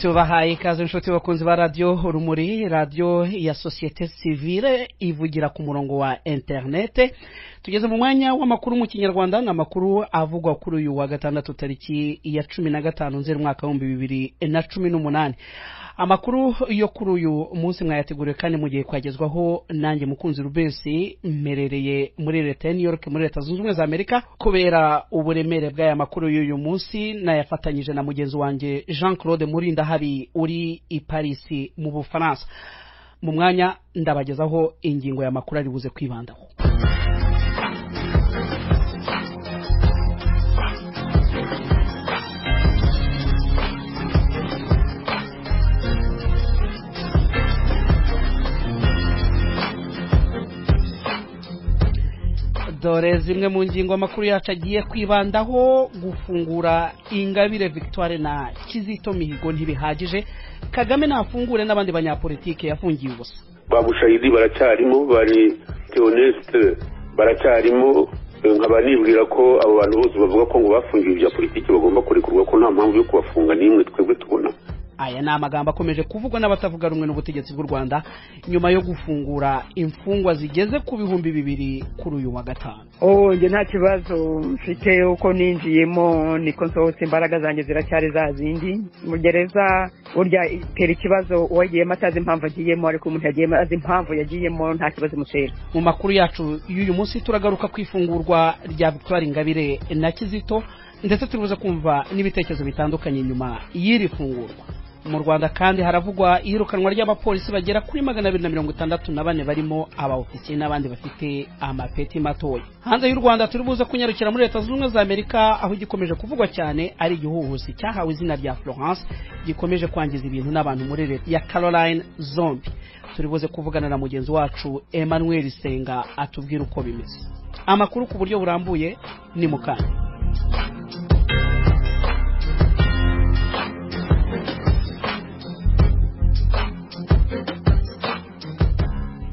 tubahaye ikaze inshuti bakunzi ba radiyo rumuri radiyo ya sosiyete sivire ivugira ku murongo wa interinete tugeze mu mwanya w'amakuru mu kinyarwanda ni amakuru avugwa kuri uyu wa gatandatu tariki ya cumi na gatanu nzeri umwaka w'ibihumbi bibiri na cumi n'umunani amakuru yo kuri uyu munsi mwayateguriwe kandi mu gihe kwagezwaho nanjye mukunzi rubesi mmerereye muri leta ya new york muri leta zunze ubumwe za amerika kubera uburemere bw'aya makuru y'uyu munsi nayafatanyije na mugenzi wanjye jean claude murindahabi uri i paris mu bufaransa mu mwanya ndabagezaho ingingo ya makuru ari buze kwibandaho dore zimwe mu ngingo amakuru yacu agiye kwibandaho gufungura ingabire victoire na kizito mihigo ntibihagije kagame nafungure n'abandi banyapolitike yafungiye ubusa ba bushayidi baracyarimo bari teonesite baracyarimo nkaba nibwira ko abo bantu bose bavuga ko ngo bafungiwe ibya politiki bagomba kurekurwa ko nta mpamvu yo kubafunga n'imwe twebwe tubona aya ni amagambo akomeje kuvugwa n'abatavuga rumwe n'ubutegetsi bw'u rwanda nyuma yo gufungura imfungwa zigeze ku bihumbi bibiri kuri uyu wa gatanu njye nta kibazo mfite uko ninjiyemo niko nsohotse imbaraga zanjye ziracyari za zindi mu gereza burya itera ikibazo uwagiyemo atazi impamvu agiyemo ariko umuntu yagiyemo azi impamvu yagiyemo nta kibazo imutera mu makuru yacu y'uyu munsi turagaruka ku ifungurwa rya victoire ingabire na kizito ndetse turibuze kumva n'ibitekerezo bitandukanye nyuma y'iri fungurwa mu rwanda kandi haravugwa iyirukanwa ry'abapolisi bagera kuri magana abiri na mirongo itandatu na bane barimo abaofisiye n'abandi bafite amapeti matoya hanze y'u rwanda turibuze kunyarukira muri leta zunze ubumwe za amerika aho igikomeje kuvugwa cyane ari igihuhusi cyahawe izina rya florence gikomeje kwangiza ibintu n'abantu muri leta ya caroline zombi turibuze kuvugana na mugenzi wacu emmanuel senga atubwira uko bimeze amakuru ku buryo burambuye ni mu kanya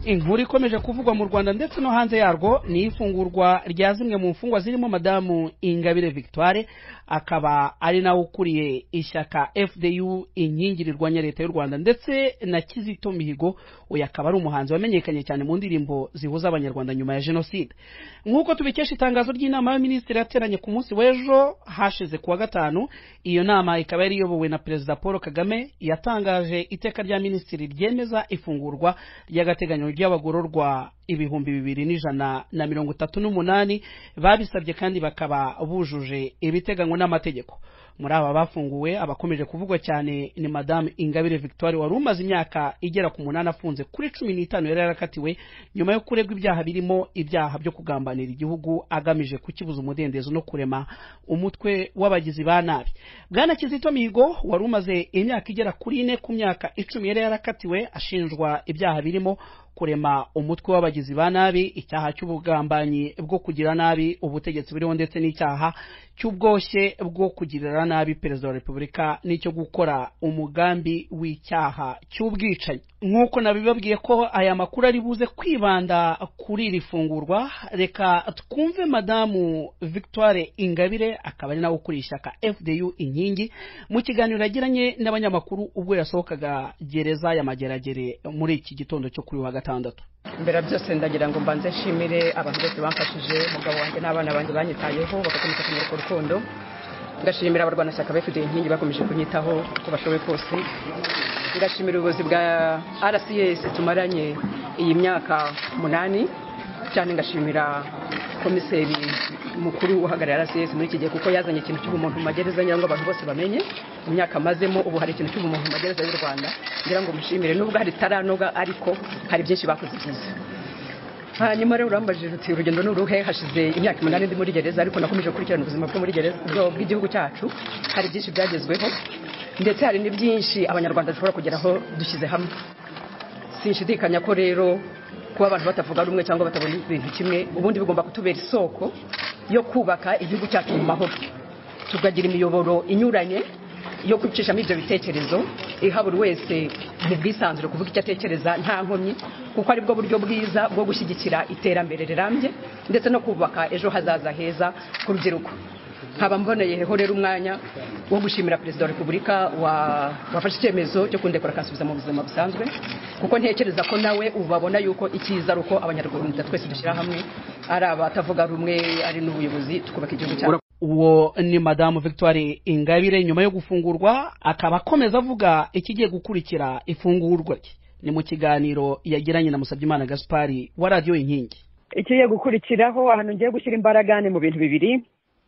inkuru ikomeje kuvugwa mu rwanda ndetse no hanze yarwo ni ifungurwa rya zimwe mu mfungwa zirimo madamu ingabire victoire akaba ari nawe ukuriye ishyaka fdu inkingi rirwanya leta y'u rwanda ndetse na kizito mihigo uyu akaba ari umuhanzi wamenyekanye cyane mu ndirimbo zihuza abanyarwanda nyuma ya jenoside nk'uko tubikesha itangazo ry'inama y'abaminisitiri yateranye ku munsi w'ejo hashize kuwa gatanu iyo nama ikaba yari iyobowe na perezida paul kagame yatangaje iteka rya minisitiri ryemeza ifungurwa ry'agateganyo ry'abagororwa ibihumbi bibiri n'ijana na mirongo itatu n'umunani babisabye kandi bakaba bujuje ibiteganywa n'amategeko muri aba bafunguwe abakomeje kuvugwa cyane ni madamu ingabire victoire wari umaze imyaka igera ku munani afunze kuri cumi n'itanu yari yarakatiwe nyuma yo kuregwa ibyaha birimo ibyaha byo kugambanira igihugu agamije kukibuza umudendezo no kurema umutwe w'abagizi ba nabi bwana kizito mihigo wari umaze imyaka igera kuri ine ku myaka icumi yari yarakatiwe ashinjwa ibyaha birimo kurema umutwe w'abagizi ba nabi icyaha cy'ubugambanyi bwo kugira nabi ubutegetsi buriho ndetse n'icyaha cy'ubwoshye bwo kugirira nabi perezida wa repubulika n'icyo gukora umugambi w'icyaha cy'ubwicanyi nk'uko nabibabwiye ko aya makuru ari buze kwibanda kuri iri fungurwa reka twumve madamu victoire ingabire akaba ari nawe ukuriye ishyaka fdu inkingi mu kiganiro yagiranye n'abanyamakuru ubwo yasohokaga gereza ya mageragere muri iki gitondo cyo kuri wa gatandatu mbere byose ndagira ngo mbanze nshimire abantu bose bamfashije umugabo wanjye n'abana banjye banyitayeho bagakomeza kumurika urukundo ndashimira abarwanashyaka bafite inkingi bakomeje kunyitaho uko bashoboye kose ndashimira ubuyobozi bwa rcs tumaranye iyi myaka umunani cyane ngashimira komiseri mukuru uhagarariye rcs muri iki gihe kuko yazanye ikintu cy'ubumuntu mu magereza ngira ngo abantu bose bamenye mu myaka amazemo ubu hari ikintu cy'ubumuntu mu magereza y'u rwanda ngira ngo mushimire nubwo hari itaranoga ariko hari byinshi bakoze byiza hanyuma rero urambajije uti urugendo ni uruhe hashize imyaka umunani ndi muri gereza ariko nakomeje gukurikirana ubuzima bwo muri gereza bw'igihugu cyacu hari byinshi byagezweho ndetse hari n'ibyinshi abanyarwanda dushobora kugeraho dushyize hamwe sinshidikanya ko rero kuba abantu batavuga rumwe cyangwa batabona ibintu kimwe ubundi bigomba kutubera isoko yo kubaka igihugu cyacu mu mahoro tukagira imiyoboro inyuranye yo kwicishamo ibyo bitekerezo iha buri wese mu bwisanzure kuvuga icyo atekereza nta nkomyi kuko aribwo buryo bwiza bwo gushyigikira iterambere rirambye ndetse no kubaka ejo hazaza heza ku rubyiruko nkaba mboneyeho rero umwanya wo gushimira perezida wa repubulika wa- wafashe icyemezo cyo kundekura akansubiza mu buzima busanzwe kuko ntekereza ko nawe ubu babona yuko icyiza ari uko abanyarwanda twese dushyira hamwe ari abatavuga rumwe ari n'ubuyobozi tukubaka igihugu cyacu uwo ni madamu victoire ingabire nyuma yo gufungurwa akaba akomeza avuga ikigiye gukurikira ifungurwa rye ni mu kiganiro yagiranye na musabyimana gaspari wa radiyo inkingi ikigiye gukurikiraho ahantu ngiye gushyira imbaraga ni mu bintu bibiri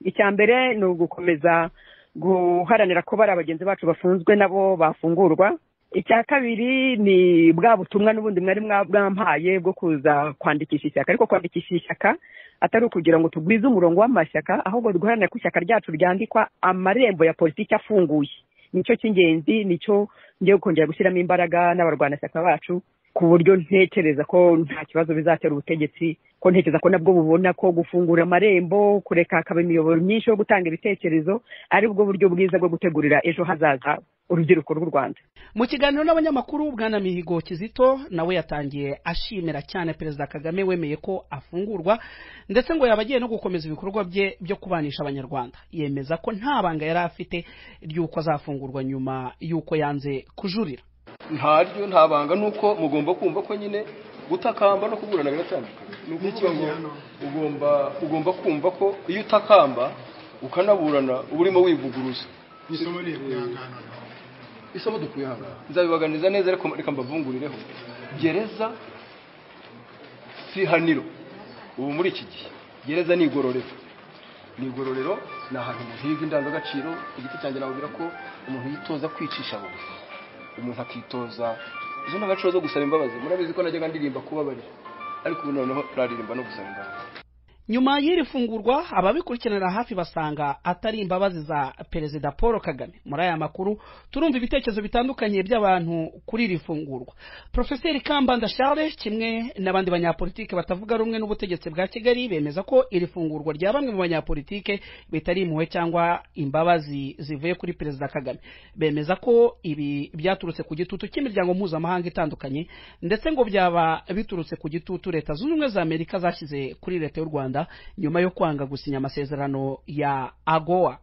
icya mbere ni ugukomeza guharanira ko bari bagenzi bacu bafunzwe nabo bafungurwa icya kabiri ni bwa butumwa n'ubundi mwari mwa- mwampaye bwo kuza kwandikisha ishyaka ariko kwandikisha ishyaka atari ukugira ngo tugwize umurongo w'amashyaka ahubwo duharanire ko ishyaka ryacu ryandikwa amarembo ya politiki afunguye nicyo cy'ingenzi nicyo ngiye kongera gushyiramo imbaraga n'abarwanashyaka bacu ku buryo ntekereza ko nta kibazo bizatera ubutegetsi ko ntekereza ko nabwo bubona ko gufungura amarembo kureka hakaba imiyoboro myinshi yo gutanga ibitekerezo ari bwo buryo bwiza bwo gutegurira ejo hazaza urubyiruko rw'u rwanda mu kiganiro n'abanyamakuru bwana mihigo kizito nawe yatangiye ashimira cyane perezida kagame wemeye ko afungurwa ndetse ngo yaba agiye no gukomeza ibikorwa bye byo kubanisha abanyarwanda yemeza ko nta banga yari afite ry'uko azafungurwa nyuma y'uko yanze kujurira ntaryo nta banga nuko mugomba kumva ko nyine gutakamba no kuburana biratandukanye ni ukuvuga ngo ugomba ugomba kumva ko iyo utakamba ukanaburana uba urimo wivuguruza isomo dukuye hano nzabibaganiza neza ariko reka mbavungurireho gereza si ihaniro ubu muri iki gihe gereza ni igororero ni igororero ni ahantu umuntu yiga indangagaciro igiti cyanjye nababwira ko umuntu yitoza kwicisha bugufi umuntu akitoza izo ndangagaciro zo gusaba imbabazi murabizi ko najyaga ndirimba kubabarira ariko ubu noneho turaririmba no gusaba imbabazi nyuma y'iri fungurwa ababikurikiranira hafi basanga atari imbabazi za perezida paul kagame muri aya makuru turumva ibitekerezo bitandukanye by'abantu kuri iri fungurwa profeseri kambanda charles kimwe n'abandi banyapolitike batavuga rumwe n'ubutegetsi bwa kigali bemeza ko iri fungurwa rya bamwe mu banyapolitike bitari impuhwe cyangwa imbabazi zivuye kuri perezida kagame bemeza ko ibi byaturutse ku gitutu cy'imiryango mpuzamahanga itandukanye ndetse ngo byaba biturutse ku gitutu leta zunze ubumwe za amerika zashyize kuri leta y'u rwanda nyuma yo kwanga gusinya amasezerano ya agowa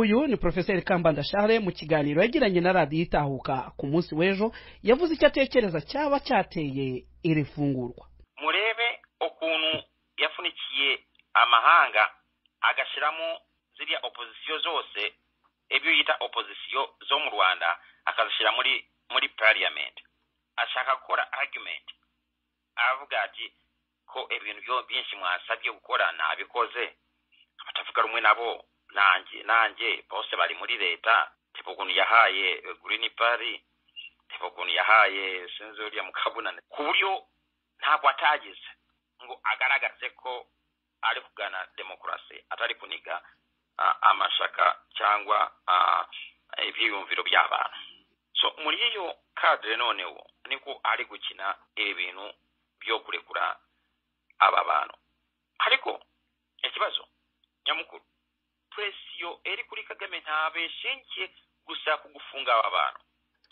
uyu ni profeseri kambanda share mu kiganiro yagiranye na radiyo itahuka ku munsi w'ejo yavuze icyo atekereza cyaba cyateye iri fungurwa murebe ukuntu yafunikiye amahanga agashyiramo ziriya opozisiyo zose ibyo yita opozisiyo zo mu rwanda akazishyira muri muri parliament ashaka gukora argument avuga ati ko ibintu byo byinshi mwasabye gukora nabikoze abatavuga rumwe nabo nanjye nanjye bose bari muri leta teba ukuntu yahaye eh, green party teba ukuntu yahaye sinzi uriya mukabunane ku buryo ntabwo atagize ngo agaragaze ko ari kugana demokarasi atari kuniga ah, amashaka cyangwa ah, ibyiyumviro by'abantu so muri iyo kadire noneho niko ari gukina ibi bintu byo kurekura aba bantu ariko ikibazo nyamukuru presiyo iri kuri kagame ntabwo ishingiye gusa ku gufunga aba bantu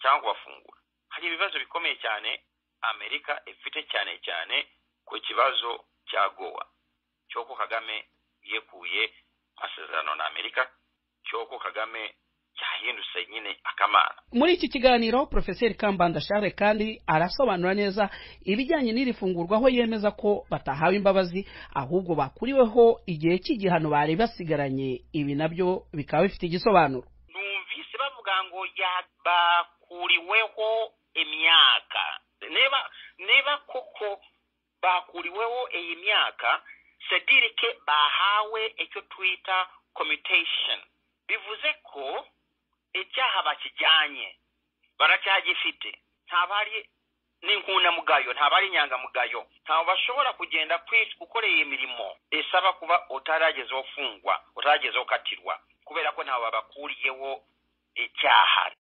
cyangwa kubafungura hari ibibazo bikomeye cyane amerika ifite cyane cyane ku kibazo cya gowa cy'uko kagame yekuye amasezerano na amerika cy'uko kagame yahindutse nyine akamana muri iki kiganiro profeseri kambanda share kandi arasobanura neza ibijyanye n'iri fungurwa aho yemeza ko batahawe imbabazi ahubwo bakuriweho igihe cy'igihano bari basigaranye ibi nabyo bikaba bifite igisobanuro numvise bavuga ngo ya- bakuriweho imyaka niba niba koko bakuriweho iyi myaka sedirike bahawe icyo twita commutation bivuze ko icyaha bakijyanye baracyagifite ntabwo ari n'inkundamugayo ntabwo ari inyangamugayo ntabwo bashobora kugenda kwi- gukorera imirimo isaba kuba utaragezeho fungwa utaragezeho katirwa kubera ko ntabwo babakuriyeho icyaha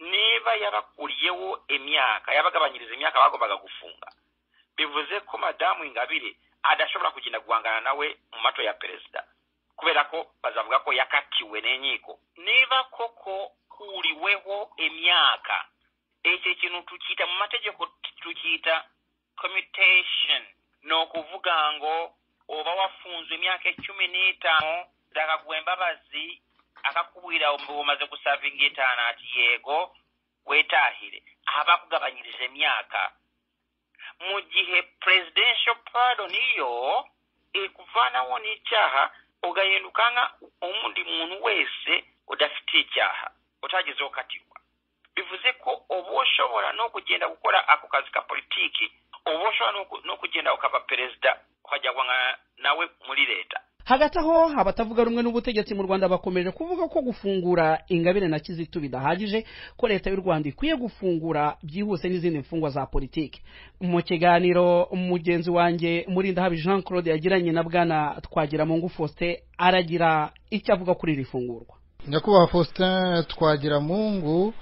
niba yabakuriyeho imyaka yabagabanyiriza imyaka bagombaga gufunga bivuze ko madamu ingabire adashobora kugenda guhangana nawe mu mato ya perezida kubera ko bazavuga ko yakatiwe n'inkiko niba koko kuriweho imyaka icyo kintu tukita mu mategeko tukita commutation ni ukuvuga ngo uba wafunzwe imyaka cumi n'itanu ndakaguwa embabazi akakubwira bw'omaze kusavinga etaano ati yeego weetaahire aba akugabanyirije emyaka mu gihe presidential pardon iyo ekuvaanawo n'ekyaha ogahinduka nga omundi muntu wese odafite ekyaha otagezeho katirwa bivuze ko oba oshobora n'okugenda gukora ako kazi ka politiiki oba oshobora n'oku- n'okugenda okaba perezida okajja kwangana nawe muri leta hagati aho abatavuga rumwe n'ubutegetsi mu rwanda bakomeje kuvuga ko gufungura ingabire na kizito bidahagije ko leta y'u rwanda ikwiye gufungura byihuse n'izindi mfungwa za politiki mu kiganiro mugenzi wanjye murindahabi jean claude yagiranye na bwana twagira mu faustin aragira icyo avuga kuri iri fungurwa nyakubahwa faustin twagira mungu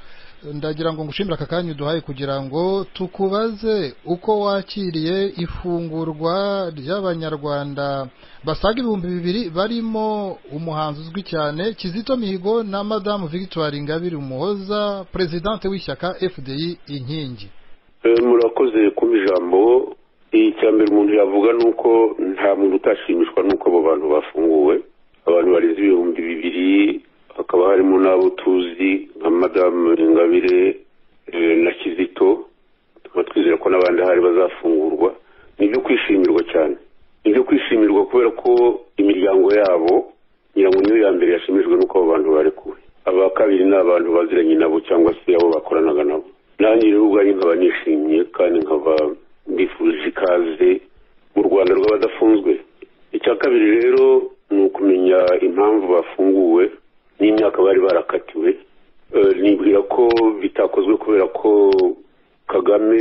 ndagira ngo ngushimire aka kanya uduhaye kugira ngo tukubaze uko wakiriye ifungurwa ry'abanyarwanda basaga ibihumbi bibiri barimo umuhanzi uzwi cyane kizito mihigo na madamu victoire ingabire umuhoza perezidante w'ishyaka fdi inkingi Eh, murakoze kuba ijambo icya mbere umuntu yavuga ni uko nta muntu utashimishwa n'uko abo bantu bafunguwe abantu barenze ibihumbi bibiri hakaba harimo n'abo tuzi nka madamu ingabire eh, na kizito tukaba twizera ko n'abandi ahari bazafungurwa ni ibyo kwishimirwa cyane ni ibyo kwishimirwa kubera ko imiryango yabo ngira ngo niyo ya mbere yashimishijwe n'uko abo bantu barekuwe aba kabiri ni abantu baziranye nabo cyangwa se abo bakoranaga nabo nanjye rero ubwanjye nkaba nishimye kandi nkaba mbifurije ikaze mu rwanda rw'abadafunzwe icya kabiri rero ni ukumenya impamvu bafunguwe n'imyaka bari barakatiwe Eh, nibwira ko bitakozwe kubera ko kagame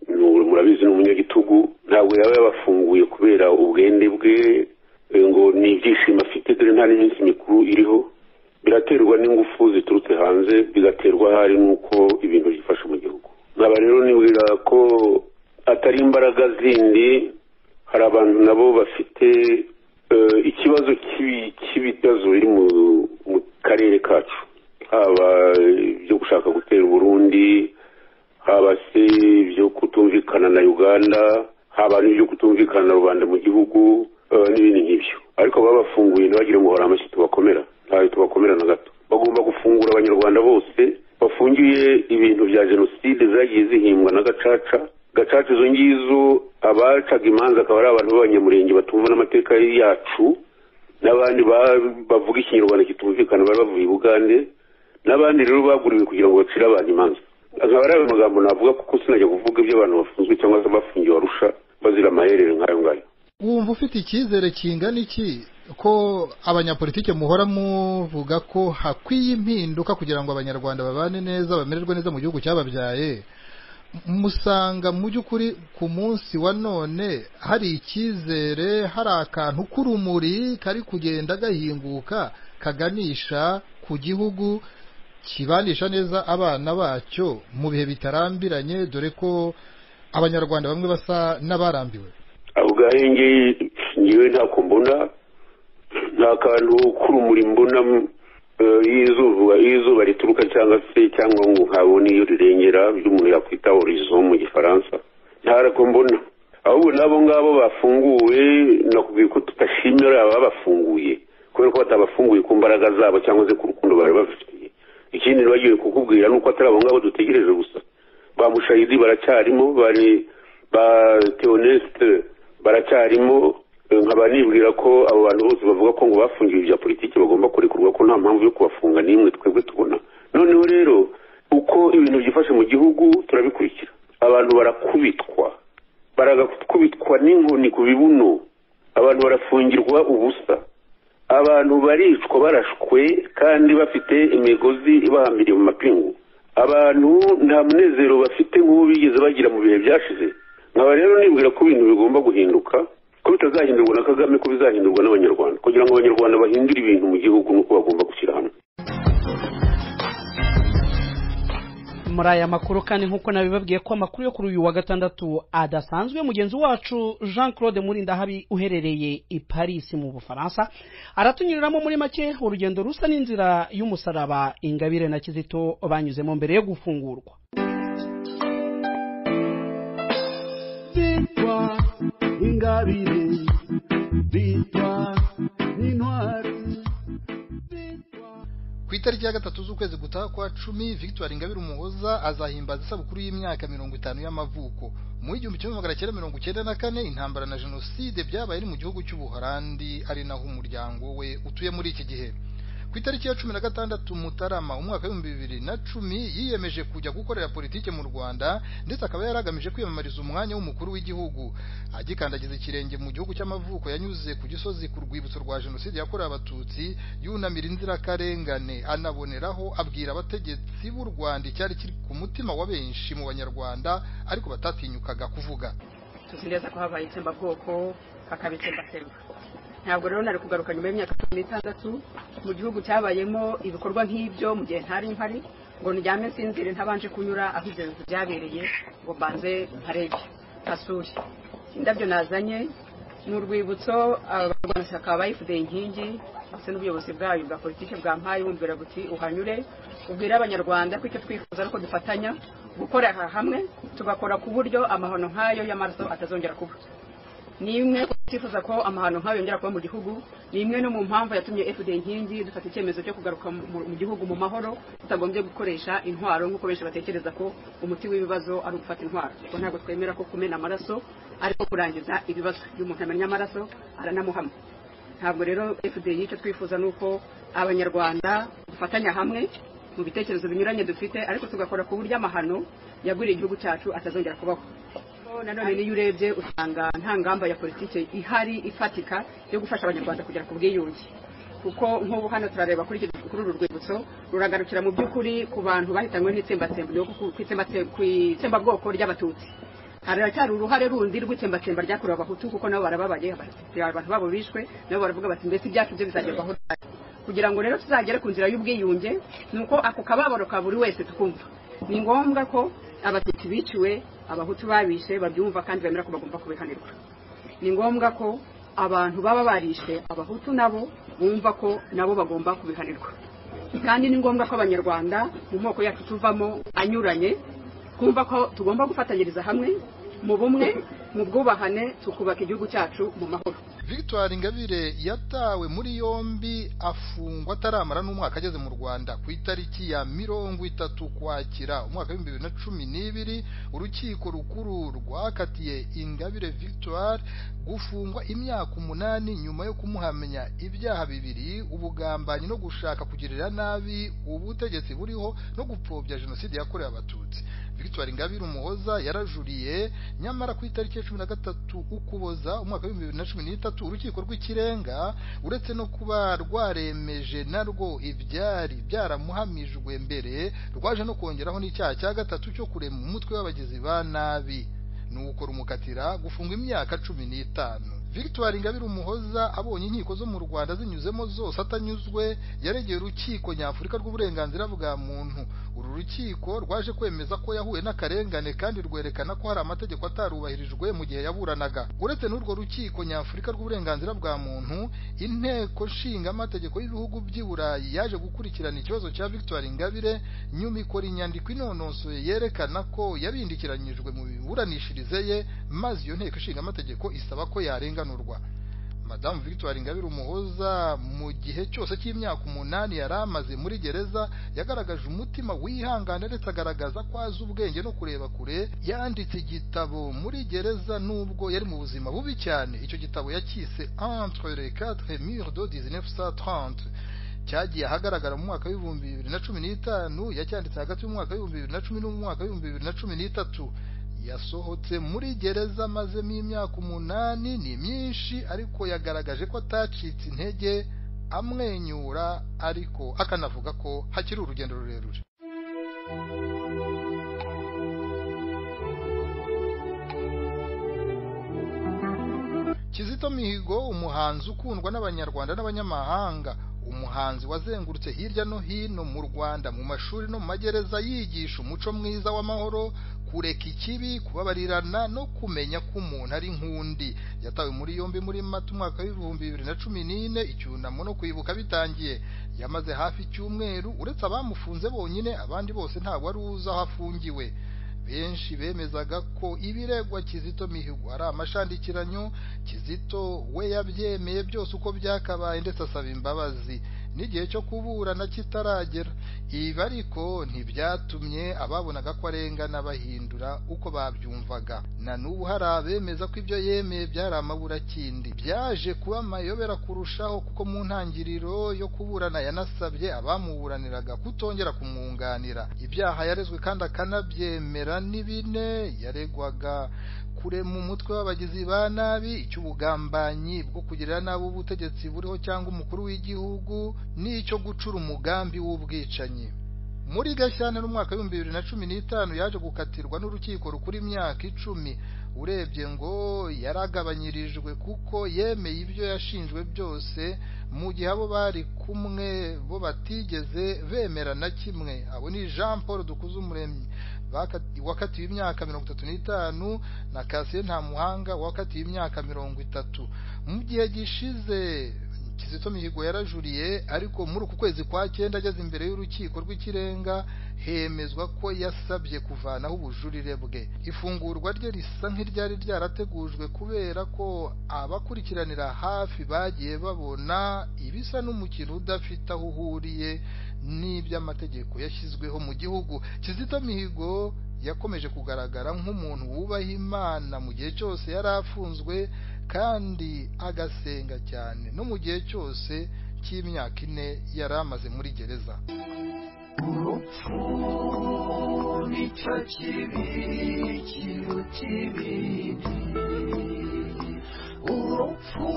ni ubu- murabizi ni umunyagitugu ntabwo yaba yabafunguye kubera ubwende bwe eh, ngo ni ibyishimo afite dore nta n'iminsi mikuru iriho biraterwa n'ingufu ziturutse hanze bigaterwa ahari n'uko ibintu byifashe mu gihugu nkaba rero nibwira ko atari imbaraga zindi hari abantu nabo bafite eh, ikibazo cy'ibi- cy'ibibazo biri mu mu karere kacu haba ibyo gushaka gutera uburundi haba se ibyo kutumvikana na uganda haba n'ibyo kutumvikana na rubanda mu gihugu eh, n'ibindi nk'ibyo ariko babafunguye ntibagire ngo hari amashyi tubakomera ntayo tubakomera na gato bagomba gufungura abanyarwanda bose bafungiye ibintu bya jenoside zagiye zihimbwa na gacaca gacaca izo ngizo abacaga imanza akaba ari abantu b'abanyamurenge batumva n'amateka yacu n'abandi ba- bavuga ikinyarwanda kitumvikana bari bavuye i bugande n'abandi rero baguriwe kugira ngo bacire abantu imanza nkaba ari ayo magambo navuga kuko sinajya kuvuga iby'abantu bafunzwe cyangwa se abafungiwe barusha bazira amaherere nk'ayo ngayo wumva ufite icyizere kingana iki ko abanyapolitike muhora muvuga ko hakwiye impinduka kugira ngo abanyarwanda babane neza bamererwe neza mu gihugu cyababyaye M- musanga mu by'ukuri ku munsi wa none hari icyizere hari akantu k'urumuri kari kugenda gahinguka kaganisha ku gihugu kibanisha neza abana bacyo mu bihe bitarambiranye dore ko abanyarwanda bamwe basa n'abarambiwe aho ngaho ngewe ngewe ntako mbona nta kantu k'urumuri mbona eh, y'izuba y'izuba rituruka cyangwa se cyangwa ngo nkabone iyo rirengera ibyo umuntu yakwita horizo mu gifaransa ntarako mbona ahubwo n'abo ngabo bafunguwe nakubwiye ko tudashimira ababafunguye kubera ko batabafunguye ku mbaraga zabo cyangwa se ku rukundo bari bafitiye ikindi ntibagiwe kukubwira ni uko atari abo ngabo dutegereje gusa ba mushahidi baracyarimo bari ba teonesite baracyarimo eh, nkaba nibwira ko abo bantu bose bavuga ko ngo bafungiwe ibya politiki bagomba kurekurwa ko nta mpamvu yo kubafunga n'imwe twebwe tubona noneho rero uko ibintu byifashe mu gihugu turabikurikira abantu barakubitwa barakubitwa n'inkoni ku bibuno abantu barafungirwa ubusa abantu baricwa barashwe kandi bafite imigozi ibahambiriye mu mapingu abantu nta munezero bafite nk'uwo bigeze bagira mu bihe byashize nkaba rero nibwira ko ibintu bigomba guhinduka ko bitazahindurwa na kagame ko bizahindurwa n'abanyarwanda kugira ngo abanyarwanda bahindure ibintu mu gihugu nuko bagomba gushyira hamwe muri aya makuru kandi nk'uko nabibabwiye ko amakuru yo kuri uyu wa gatandatu adasanzwe mugenzi wacu jean claude murindahabi uherereye i paris mu bufaransa aratunyuriramo muri make urugendo rusa n'inzira y'umusaraba ingabire na kizito banyuzemo mbere yo gufungurwa bitwa ingabire bitwa n'intwari itariki ya gatatu z'ukwezi gutaha kwa cumi victoire ingabire umuhoza azahimbaza isabukuru y'imyaka mirongo itanu y'amavuko mu igihumbi kimwe magana cyenda mirongo icyenda na kane intambara na jenoside byabaye ari mu gihugu cy'ubuholandi ari naho umuryango we utuye muri iki gihe ku itariki ya cumi na gatandatu mutarama umwaka w'ibihumbi bibiri na cumi yiyemeje kujya gukorera politiki mu rwanda ndetse akaba yari agamije kwiyamamariza umwanya w'umukuru w'igihugu agikandagiza ikirenge mu gihugu cy'amavuko yanyuze ku gisozi ku rwibutso rwa jenoside yakorewe abatutsi yunamira inzirakarengane anaboneraho abwira abategetsi b'u rwanda icyari kiri ku mutima wa benshi mu banyarwanda ariko batatinyukaga kuvuga tuzi neza ko habaye itsembabwoko hakaba itsembatsemba ntabwo rero nari kugaruka nyuma y'imyaka cumi n'itandatu mu gihugu cyabayemo ibikorwa nk'ibyo mu gihe ntari mpari ngo ndyame nsinzire ntabanje kunyura aho ibyo bintu byabereye ngo mbanze mparebe hasure indabyo nazanye ni urwibutso abarwanashyaka bayifudeye inkingi ndetse n'ubuyobozi bwayo bwa politiki bwampaye bumbwira buti uhanyure ubwire abanyarwanda ko icyo twifuza ari uko dufatanya gukorera hamwe tugakora ku buryo amahano nk'ayo y'amaraso atazongera kuba ni imwe twifuza ko amahano nk'ayo yongera kuba mu gihugu ni imwe no mu mpamvu yatumye fda inkingi dufata icyemezo cyo kugaruka mu gihugu mu mahoro tutagombye gukoresha intwaro nk'uko benshi batekereza ko umuti w'ibibazo ari ugufata intwaro kuko ntabwo twemera ko kumena amaraso ariko kurangiza ibibazo iyo umuntu amennye amaraso aranamuhama ntabwo rero fda icyo twifuza ni uko abanyarwanda dufatanya hamwe mu bitekerezo binyuranye dufite ariko tugakora ku buryo amahano yaguriye igihugu cyacu atazongera kubaho nanone niyo urebye usanga nta ngamba ya politiki ihari ifatika yo gufasha abanyarwanda kugera ku bwiyunge kuko nk'ubu hano turareba kuri uru rwibutso ruragarukira mu by'ukuri ku bantu bahitanywe n'itsembabwoko ry'abatutsi haracyari uruhare rundi rw'itsembatsemba ryakorewe abahutu kuko nabo barababaye abantu babo bishwe nabo baravuga bati mbese ibyacu byo bizagerwaho kugira ngo rero tuzagere ku nzira y'ubwiyunge ni uko ako kababaro ka buri wese tukumva ni ngombwa ko abatutsi biciwe abahutu babishe babyumva kandi bemera ko bagomba kubihanirwa ni ngombwa ko abantu baba barishe abahutu nabo bumva ko nabo bagomba kubihanirwa kandi ni ngombwa ko abanyarwanda mu moko yacu tuvamo anyuranye twumva ko tugomba gufatanyiriza hamwe mu bumwe mu bwubahane tukubaka igihugu cyacu mu mahoro victoire ingabire yatawe muri yombi afungwa ataramara n'umwaka ageze mu rwanda ku itariki ya mirongo itatu kwakira umwaka w'ibihumbi bibiri na cumi n'ibiri urukiko rukuru rwakatiye ingabire victoire gufungwa imyaka umunani nyuma yo kumuhamya ibyaha bibiri ubugambanyi no gushaka kugirira nabi ubutegetsi buriho no gupfobya jenoside yakorewe abatutsi victoire ingabire umuhoza yarajuriye nyamara ku itariki ya cumi na gatatu ukuboza umwaka w'ibihumbi bibiri na cumi n'itatu urukiko rw'ikirenga uretse no kuba rwaremeje narwo ibyari byaramuhamijwe mbere rwaje no kongeraho n'icyaha cya gatatu cyo kurema umutwe w'abagizi ba nabi ni uko rumukatira gufungwa imyaka cumi n'itanu victoire ingabire umuhoza abonye inkiko zo mu rwanda zinyuzemo zose atanyuzwe yaregeye urukiko nyafurika rw'uburenganzira bwa muntu uru rukiko rwaje kwemeza ko yahuye n'akarengane kandi rwerekana ko hari amategeko atarubahirijwe mu gihe yaburanaga uretse n'urwo rukiko nyafurika rw'uburenganzira bwa muntu inteko nshingamategeko y'ibihugu by'i burayi yaje gukurikirana ikibazo cya victoire ingabire nyuma ikora inyandiko inononsoye yerekana ko yabindikiranyijwe mu miburanishirize ye maze iyo nteko nshingamategeko isaba ko yarenga madamu victoire ingabire umuhoza mu gihe cyose cy'imyaka umunani yari amaze muri gereza yagaragaje umutima wihangana ndetse agaragaza ko azi ubwenge no kureba kure yanditse igitabo muri gereza nubwo yari mu buzima bubi cyane icyo gitabo yacyise entre les quatre murs de 1930 cyagiye ahagaragara mu mwaka w'ibihumbi bibiri na cumi n'itanu yacyanditse hagati y'umwaka w'ibihumbi bibiri na cumi n'umwaka w'ibihumbi bibiri na cumi n'itatu yasohotse muri gereza amazemo imyaka umunani ni myinshi ariko yagaragaje ko atacitse intege amwenyura ariko akanavuga ko hakiri urugendo rurerure kizito mihigo umuhanzi ukundwa n'abanyarwanda n'abanyamahanga umuhanzi wazengurutse hirya no hino mu rwanda mu mashuri no mu magereza yigisha umuco mwiza w'amahoro kureka ikibi kubabarirana no kumenya ko umuntu ari nk'undi yatawe muri yombi muri mata umwaka w'ibihumbi bibiri na cumi n'ine icyunamo no kwibuka bitangiye yamaze hafi icyumweru uretse abamufunze bonyine abandi bose ntabwo wari uzi aho afungiwe benshi bemezaga ko ibiregwa kizito mihigo ari amashandikiranyo kizito we yabyemeye byose uko byakabaye ndetse asaba imbabazi n'igihe cyo kuburana kitaragera ibi ariko ntibyatumye ababonaga ko arengana bahindura uko babyumvaga na n'ubu hari abemeza ko ibyo yemeye byari amaburakindi byaje kuba amayobera kurushaho kuko mu ntangiriro yo kuburana yanasabye abamuburaniraga kutongera kumwunganira ibyaha yarezwe kandi akanabyemera ni bine yaregwaga kurema umutwe w'abagizi ba nabi icy'ubugambanyi bwo kugirira nabi ubutegetsi buriho cyangwa umukuru w'igihugu n'icyo gucura umugambi w'ubwicanyi muri gashyantare umwaka w'ibihumbi bibiri na cumi n'itanu yaje gukatirwa n'urukiko rukuru imyaka icumi urebye ngo yaragabanyirijwe kuko yemeye ibyo yashinjwe byose mu gihe abo bari kumwe bo batigeze bemera na kimwe abo ni jean paul dukuzumuremyi wakatiwe imyaka mirongo itatu n'itanu na kasiye ntamuhanga wakatiwe imyaka mirongo itatu mu gihe gishize kizito mihigo yarajuriye ariko muri uku kwezi kwa cyenda ageze imbere y'urukiko rw'ikirenga hemezwa ko yasabye kuvanaho ubujurire bwe ifungurwa rye risa nk'iryari ryarategujwe kubera ko abakurikiranira hafi bagiye babona ibisa n'umukino udafite aho uhuriye n'iby'amategeko yashyizweho mu gihugu kizito mihigo yakomeje kugaragara nk'umuntu wubaha imana mu gihe cyose yari afunzwe kandi agasenga cyane no mu gihe cyose cy'imyaka ine yari amaze muri gereza urupfu nicyo kibi kiruta ibindi urupfu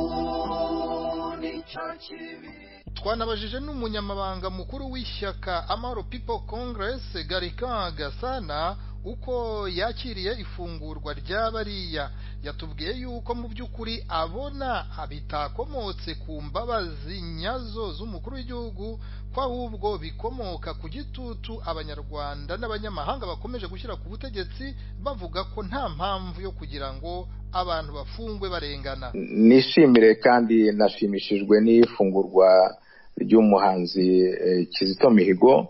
nicyo kibi twanabajije n'umunyamabanga mukuru w'ishyaka amahoro people congress garika gasana uko yakiriye ifungurwa ry'abariya yatubwiye yuko mu by'ukuri abona bitakomotse ku mbabazi nyazo z'umukuru w'igihugu ko ahubwo bikomoka ku gitutu abanyarwanda n'abanyamahanga bakomeje gushyira ku butegetsi bavuga ko nta mpamvu yo kugira ngo abantu bafungwe barengana nishimire kandi nashimishijwe n'ifungurwa ry'umuhanzi kizito mihigo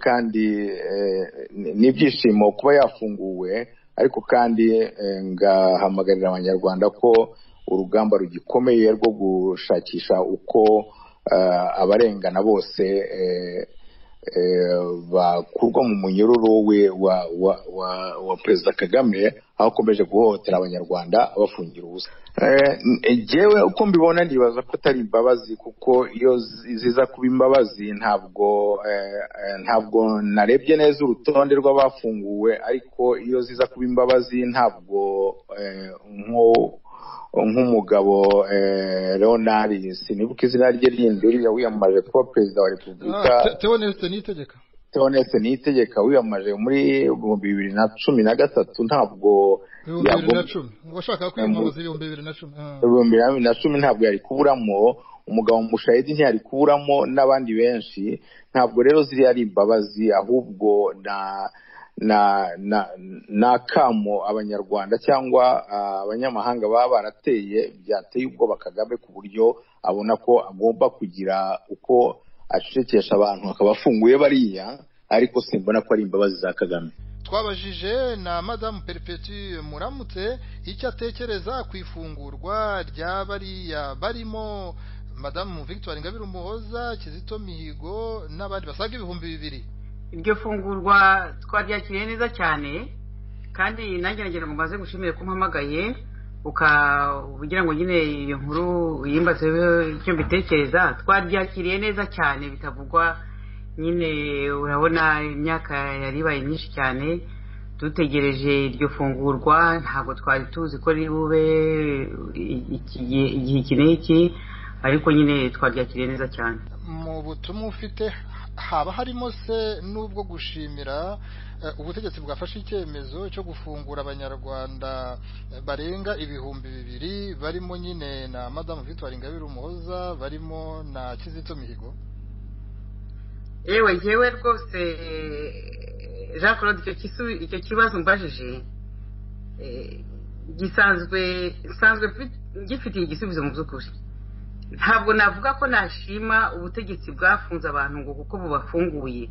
kandi n'ibyishimo kuba yafunguwe ariko kandi ngahamagarira abanyarwanda ko urugamba rugikomeye rwo gushakisha uko abarengana bose bakurwa mu munyururu we wa perezida kagame aho akomeje guhohotera abanyarwanda abafungira ubusa ngewe uko mbibona nibaza ko atari imbabazi kuko iyo ziza kuba imbabazi ntabwo ntabwo narebye neza urutonde rw'abafunguwe ariko iyo ziza kuba imbabazi ntabwo nk'umugabo leonard sinibuka izina rye rindi uriya wiyamamaje kuba perezida wa repubulika teoneste niyitegeka teoneste niyitegeka wiyamamaje muri bibiri na cumi na gatatu ntabwo ibihumbi bibiri na cumi washakaga kwiyamamaza ibihumbi bibiri na cumi ibihumbi bibiri na cumi ntabwo yari kuburamo umugabo mushahidi ntiyari kuburamo n'abandi benshi ntabwo rero ziriya ari imbabazi ahubwo na na na n'akamo abanyarwanda cyangwa abanyamahanga baba barateye byateye ubwoba kagame ku buryo abona ko agomba kugira uko acecekesha abantu akaba afunguye bariya ariko simbona ko ari imbabazi za kagame twabajije na madamu peripeti muramutse icyo atekereza ku ifungurwa rya bariya barimo madamu victoire ngabire umuhoza kizito mihigo n'abandi basaga ibihumbi bibiri iryo fungurwa twaryakiriye neza cyane kandi nanjye nagira ngo mbaze gushimire ko umpamagaye ukagira ngo nyine iyo nkuru yimbaze icyo mbitekereza twaryakiriye neza cyane bitavugwa nyine urabona imyaka yari ibaye myinshi cyane dutegereje iryo fungurwa ntabwo twari tuzi ko riri bube igihe iki n'iki ariko nyine twaryakiriye neza cyane mu butumwa ufite haba harimo se n'ubwo gushimira ubutegetsi bwafashe icyemezo cyo gufungura abanyarwanda barenga ibihumbi bibiri barimo nyine na madamu victoire ingabire umuhoza barimo na kizito mihigo yewe ngewe rwose jean claude icyo kibazo mbajije gisanzwe nsanzwe gifitiye igisubizo mu by'ukuri ntabwo navuga ko nashima ubutegetsi bwafunze abantu ngo kuko bubafunguye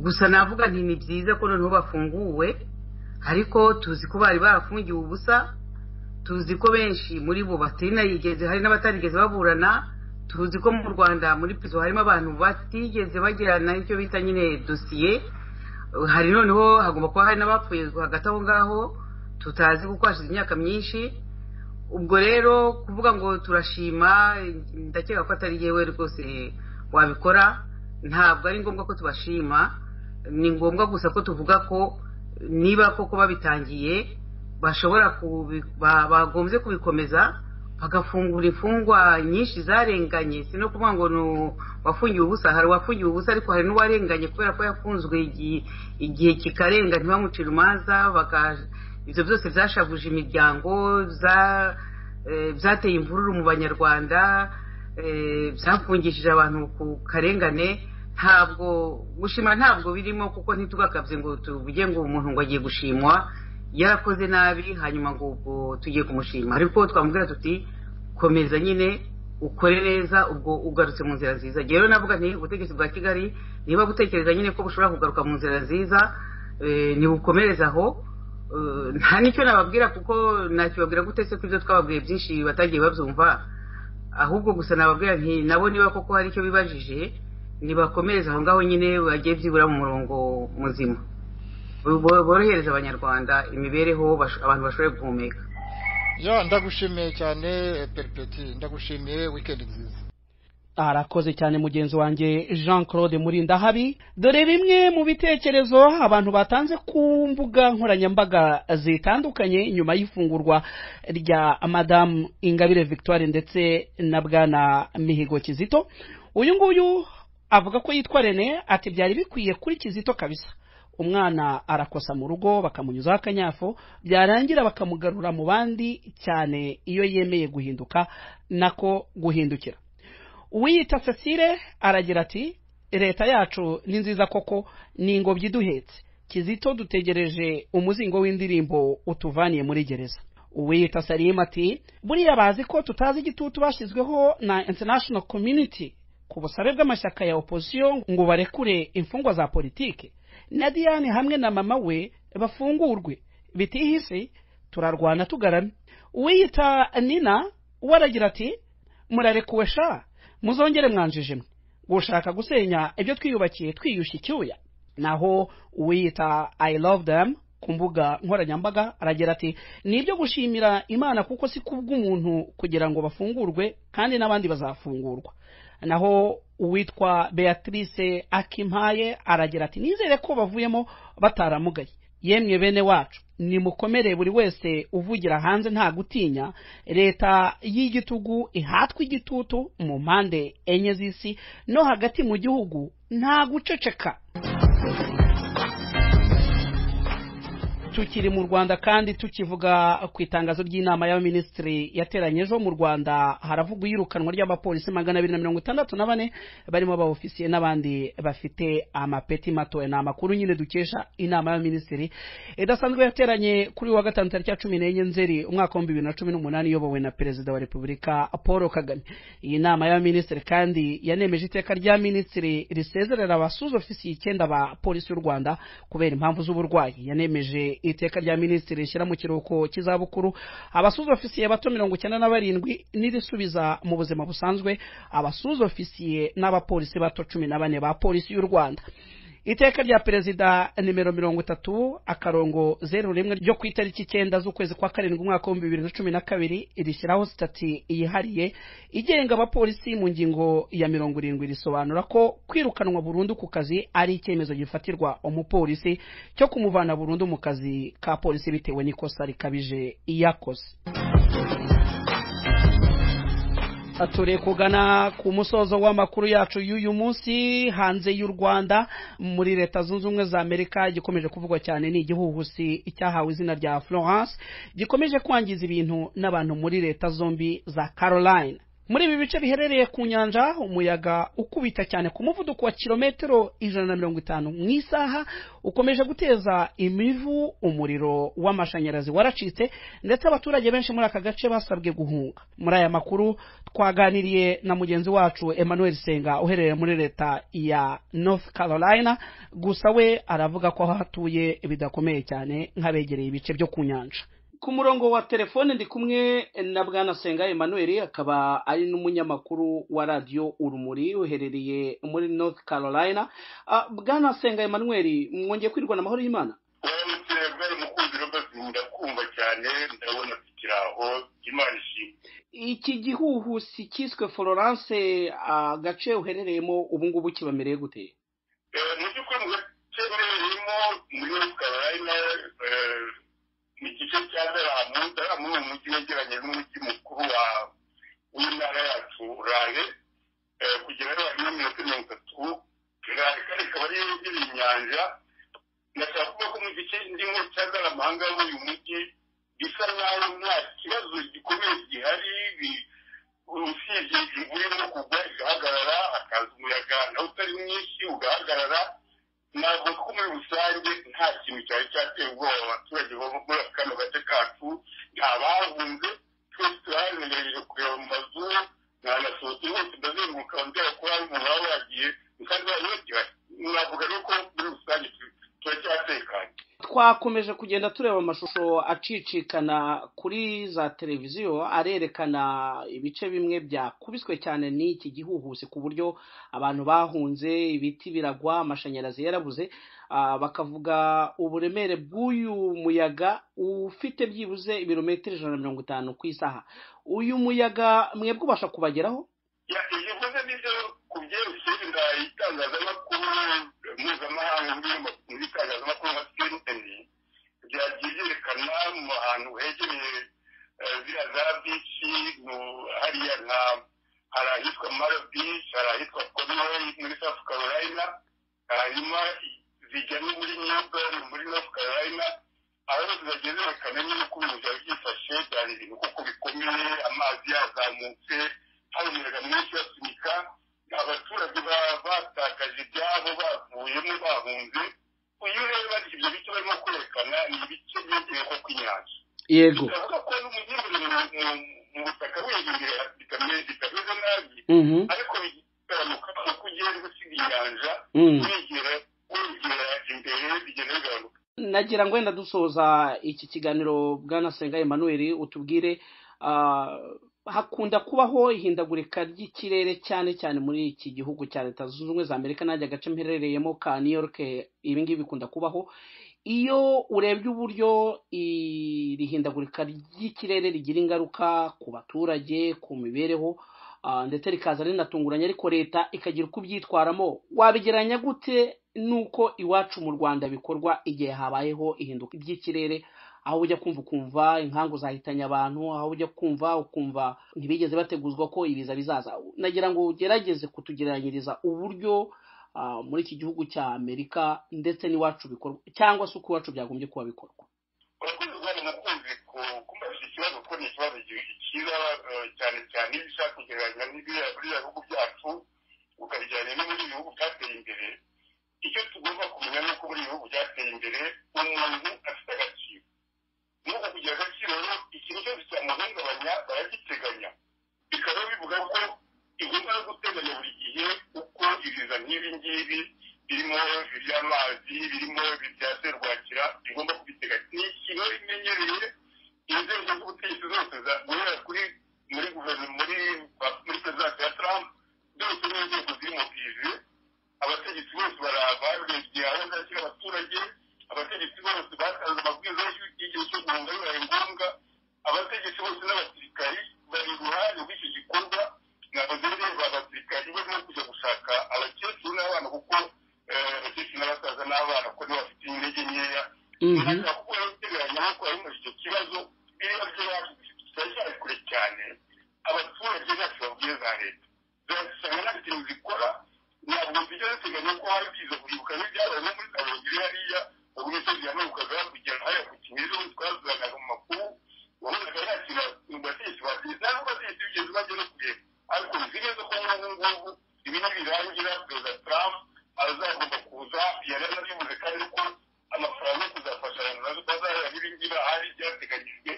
gusa navuga nti ni byiza ko noneho bafunguwe ariko tuzi ko bari barafungiwe ubusa tuzi ko benshi muri bo batarigeze hari n'abatarigeze baburana tuzi ko mu rwanda muri pizo harimo abantu batigeze bagirana icyo bita nyine dosiye hari noneho hagomba kuba hari n'abapfuye hagati aho ngaho tutazi kuko hashize imyaka myinshi ubwo rero kuvuga ngo turashima ndakeka ko atari yewe rwose wabikora ntabwo ari ngombwa ko tubashima ni ngombwa gusa ko tuvuga ko niba koko babitangiye bashobora bagombye kubikomeza bagafungura imfungwa nyinshi zarenganye si no kuvuga ngo wafungiwe ubusa hari uwafungiwe ubusa ariko hari n'uwarenganye kubera ko yafunzwe igihe kikarenga ntibamuce urumanza ibyo byose byashavuje imiryango byateye imvururu mu banyarwanda byafungishije abantu ku karengane ntabwo gushima ntabwo birimo kuko ntitugakabye ngo tuvuge ngo umuntu ngo agiye gushimwa yarakoze nabi hanyuma ngo ubwo tugiye kumushima ariko twamubwira tuti komeza nyine ukore neza ubwo ugarutse mu nzira nziza rero navuga nti ubutegetsi bwa kigali niba gutekereza nyine ko bushobora kugaruka mu nzira nziza ntibukomereze aho nta n'icyo nababwira kuko nakibabwira gutetse ko ibyo twababwiye byinshi batagiye babyumva ahubwo gusa nababwira nti nabo niba koko hari icyo bibajije ntibakomereze aho ngaho nyine bagiye byibura mu murongo muzima borohereza abanyarwanda imibereho abantu bashoboye guhumeka ya ndagushimiye cyane peripeti ndagushimiye wikendi nziza arakoze cyane mugenzi wanjye jean claude murindahabi dore bimwe mu bitekerezo abantu batanze ku mbuga nkoranyambaga zitandukanye nyuma y'ifungurwa rya madamu ingabire victoire ndetse na bwana mihigo kizito uyu nguyu avuga ko yitwa rene ati byari bikwiye kuri kizito kabisa umwana arakosa mu rugo bakamunyuzaho akanyafu byarangira bakamugarura mu bandi cyane iyo yemeye guhinduka nako guhindukira uwiyita cecile aragira ati leta yacu ni nziza koko ni ingobyi iduhetse kizito dutegereje umuzingo w'indirimbo utuvaniye muri gereza uwiyita sarima ati buriya bazi ko tutazi igitutu bashyizweho na international community ku busabe bw'amashyaka ya opozisiyo ngo barekure imfungwa za politike na diane hamwe na mama we bafungurwe bitihise turarwana tugarame uwiyita nina we aragira ati murarekuwe sha muzongere mwanjijimwe gushaka gusenya ibyo twiyubakiye twiyushye icyuya naho uwiyita i love them ku mbuga nkoranyambaga aragira ati ni ibyo gushimira imana kuko si kubw'umuntu kugira ngo bafungurwe kandi n'abandi bazafungurwa naho uwitwa beatrice akimpaye aragira ati nizere ko bavuyemo bataramugaye yemwe bene wacu nimukomere buri wese uvugira hanze nta gutinya leta y'igitugu ihatwa igitutu mu mpande enye z'isi no hagati mu gihugu nta guceceka tukiri mu rwanda kandi tukivuga ku itangazo ry'inama y'abaminisitiri yateranye ejo mu rwanda haravugwa iyirukanwa ry'abapolisi magana abiri na mirongo itandatu na bane barimo abawofisiye n'abandi bafite amapeti matoya ni amakuru nyine dukesha inama y'abaminisitiri idasanzwe yateranye kuri wa gatanu tariki ya cumi n'enye nzeri umwaka w'ibihumbi bibiri na cumi n'umunani iyobowe na perezida wa repubulika paul kagame iyi nama y'abaminisitiri kandi yanemeje iteka rya minisitiri risezerera abasuzofisiye icyenda ba polisi y'u rwanda kubera impamvu z'uburwayi yanemeje iteka rya minisitiri rishyira mu kiruhuko cy'izabukuru abasuza ofisiye bato mirongo icyenda na barindwi n'irisubiza mu buzima busanzwe abasuza ofisiye n'abapolisi bato cumi na bane ba polisi y'u rwanda iteka rya perezida nimero mirongo itatu akarongo zeru rimwe ryo ku itariki icyenda z'ukwezi kwa karindwi umwaka w'ibihumbi bibiri na cumi na kabiri rishyiraho sitati yihariye igenga abapolisi mu ngingo ya mirongo irindwi risobanura ko kwirukanwa burundu ku kazi ari icyemezo gifatirwa umupolisi cyo kumuvana burundu mu kazi ka polisi bitewe n'ikosa rikabije yakoze turi kugana ku musozo w'amakuru yacu y'uyu munsi hanze y'u rwanda muri leta zunze ubumwe za amerika igikomeje kuvugwa cyane ni igihuhusi cyahawe izina rya florence gikomeje kwangiza ibintu n'abantu muri leta zombi za caroline muri ibi bice biherereye ku nyanja umuyaga ukubita cyane ku muvuduko wa kilometero ijana na mirongo itanu mu isaha ukomeje guteza imivu umuriro w'amashanyarazi waracitse ndetse abaturage benshi muri aka gace basabwe guhunga muri aya makuru twaganiriye na mugenzi wacu emmanuel senga uherereye muri leta ya north carolina gusa we aravuga ko aho atuye bidakomeye cyane nk'abegereye ibice byo ku nyanja ku murongo wa telefone ndi kumwe na bwana senga emmanuel akaba ari n'umunyamakuru wa radiyo urumuri uherereye muri north carolina Ah, bwana senga emmanuel mwongeye kwirwa na amahoro y'imana bwari mukunzi rwose ndakumva cyane ndabona tukiri aho imana ishimwe iki gihuhusi cyiswe florence agace uherereyemo ubu ngubu kibamereye gute Eh, mu by'ukuri mu gace mbereyemo muri North Carolina eh, mu gice cya daramu daramu ni umujyi wegeranye n'umujyi mukuru wa w'intara yacu rahe Eh, kugera yo harimo iminota mirongo itatu rahe kandi ikaba ari yegereye inyanja ndashaka kuvuga ko mu gice ndimo cya daramu aha ngaha muri uyu mujyi bisa nk'aho nta kibazo gikomeye gihari bi- usibye imvura irimo kugwa igahagarara hakaza umuyaga nawe utari mwinshi ugahagarara ntabwo ko muri rusange nta kintu cyari cyateye ubwoba abaturage bo muri kano gace kacu nta bahunze twese turahangayikishije kureba mu mazu mwanasohotse bose ndazenguruka nzera ko hari umuntu waba wagiye kandi bariho gihari navuga rero ko muri rusange tu- turacyatekanye twakomeje kugenda tureba amashusho acicikana kuri za televiziyo arerekana ibice bimwe byakubiswe cyane n'iki gihuhusi ku buryo abantu bahunze ibiti biragwa amashanyarazi yarabuze Ah, bakavuga uburemere bw'uyu muyaga ufite byibuze ibirometero ijana na mirongo itanu ku isaha uyu muyaga mwebwe ubasha kubageraho Ya, ibyo mvuze nibyo ku byerekeye inda itangazamakuru mpuzamahanga ndirimbo mu itangazamakuru nka CNN byagiye byerekana mu hantu hegereye eh, ziriya za bici mu- hariya nka hari ahitwa Mara Beach hari ahitwa Conway muri South Carolina hanyuma i- zijya no muri Newburn muri North Carolina aho bose bageze bakamenya uko ibintu byari byifashe byari ibintu kuko bikomeye amazi yazamutse hari umuyaga mwinshi basunika abaturage ba- batakaje ibyabo bavuyemo bahunze uyu rero bari ibyo bice barimo kwerekana ni ibice byegereye ko kw'inyanja yego biravuga ko n'umujyi uri mu- mu- mu butaka wegereye bitameze bitameze nabi Mhm. ariko bigabanuka uko ugenda usiga inyanja Mm. wegera wegera imbere bigenda bigabanuka nagira ngo wenda dusoza iki kiganiro bwana senga emmanuel utubwire ah, hakunda kubaho ihindagurika ry'ikirere cyane cyane muri iki gihugu cya leta zunze ubumwe za amerika nanjye agace mperereyemo ka new york ibi ngibi bikunda kubaho iyo urebye uburyo iri hindagurika ry'ikirere rigira ingaruka ku baturage ku mibereho ah, ndetse rikaza rinatunguranye ariko leta ikagira uko ibyitwaramo wabigeranya gute n'uko iwacu mu rwanda bikorwa igihe habayeho ihinduka ry'ikirere aho ujya kumva ukumva inkangu zahitanye abantu aho ujya kumva ukumva ntibigeze bateguzwa ko ibiza bizaza nagira ngo ugerageze kutugereranyiriza uburyo ah, muri iki gihugu cya amerika ndetse n'iwacu bikorwa cyangwa se uko iwacu byagombye kuba bikorwa urakoze rwanda mukunzi ku- kumbajije ikibazo ko ni ikibazo gi- cyiza eh, cyane cyane iyo ushaka kugereranya n'ibiriya biriya bihugu byacu ukabigereranya n'ibindi bihugu byateye imbere icyo tugomba kumenya ni uko muri ibi bihugu byateye imbere umuntu afite agaciro n'uko kugira agaciro rero ikintu cyose cyamuhungabanya baragiteganya bikaba bivuga ko igomba no guteganya buri gihe uko ibiza nk'ibi ngibi birimo iby'amazi birimo ibya serwakira bigomba kubiteganya ni ikintu bimenyereye inzego z'ubutegetsi zose za- guhera kuri muri guverinoma muri muri perezidansi ya trump byose ni inzego ziri mu bwizi abategetsi bose baraba barebye aho zakira abaturage abategetsi bose batanze amabwiriza y'igihe cyo guhunga bibaye ngombwa abategetsi bose n'abasirikari bari iruhande rw'iki gikorwa ntabwo zireba abasirikari barimo kujya gushaka abakecuru n'abana kuko eh, abakecuru n'abasaza n'abana kuko nibo bafite intege nkeya ntabwo kuko yabiteganya ariko ari muri icyo kibazo biriya byacu turacyari kure cyane abaturage bacu babwiye za leta zirasanga nta kintu zikora ntabwo zijya ziteganya ko hari byiza kwibuka n'ibyabaye no muri kabongere hariya ubu imisozi yamanukaga kugera hariya ku kimeze twazanaga mu makuru wabonaga nta kintu abategetsi bategetsi nta n'abategetsi bigeze bajya no kureba ariko bizi neza ko n'ubu ngubu ibi nibirangira perezida trump azagomba kuza yari anabivuze kandi ko amafaranga yo kuzafasha abantu nazo bazahera n'ibingira hari byateganyijwe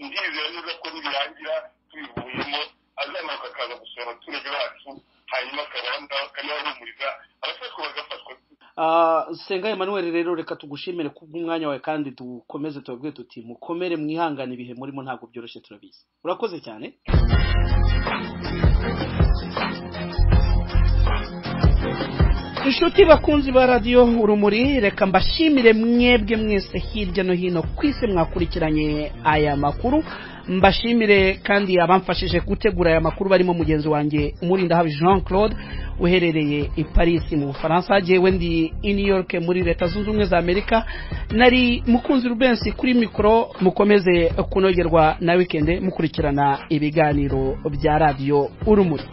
ndizera neza ko nibirangira tubivuyemo azamanuka akaza gusura abaturage bacu hanyuma akaba yahumuriza abafatwa bagafatwa senga Emmanuel rero reka tugushimire ku bw'umwanya wawe kandi dukomeze tubabwire tuti mukomere mwihangane ibihe murimo ntabwo byoroshye turabizi urakoze cyane inshuti bakunzi ba radiyo urumuri reka mbashimire mwebwe mwese hirya no hino ku isi mwakurikiranye aya makuru mbashimire kandi abamfashije gutegura aya makuru barimo mugenzi wanjye umurindahaba jean claude uherereye i paris mu bufaransa yewe ndi i new york muri leta zunze ubumwe za amerika nari mukunzi rubensi kuri mikoro mukomeze kunogerwa na wikende mukurikirana ibiganiro bya radiyo urumuri